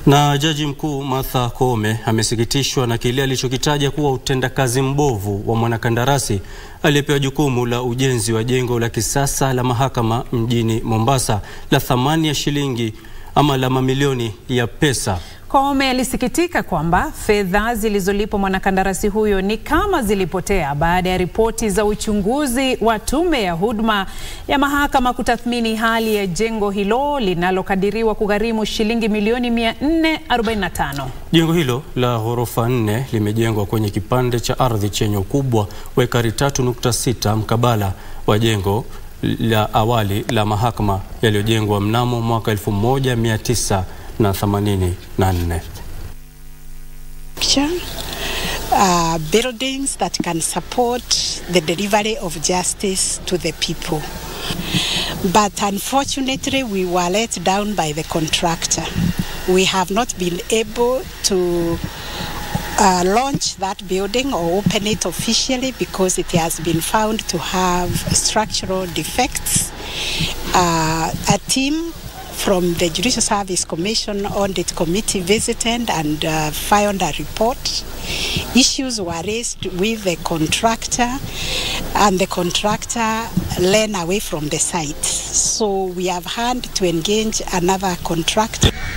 Na jaji mkuu Martha Koome amesikitishwa na kile alichokitaja kuwa utendakazi mbovu wa mwanakandarasi aliyepewa jukumu la ujenzi wa jengo la kisasa la mahakama mjini Mombasa la thamani ya shilingi ama la mamilioni ya pesa. Koome alisikitika kwamba fedha zilizolipwa mwanakandarasi huyo ni kama zilipotea baada ya ripoti za uchunguzi wa tume ya huduma ya mahakama kutathmini hali ya jengo hilo linalokadiriwa kugharimu shilingi milioni 445. Jengo hilo la ghorofa nne limejengwa kwenye kipande cha ardhi chenye ukubwa wa ekari 3.6 mkabala wa jengo la awali la mahakama yaliyojengwa mnamo mwaka 1900 na 84. Uh, buildings that can support the delivery of justice to the people. But unfortunately, we were let down by the contractor. We have not been able to uh, launch that building or open it officially because it has been found to have structural defects. Uh, a team from the Judicial Service Commission Audit Committee visited and uh, filed a report. Issues were raised with the contractor, and the contractor ran away from the site. So we have had to engage another contractor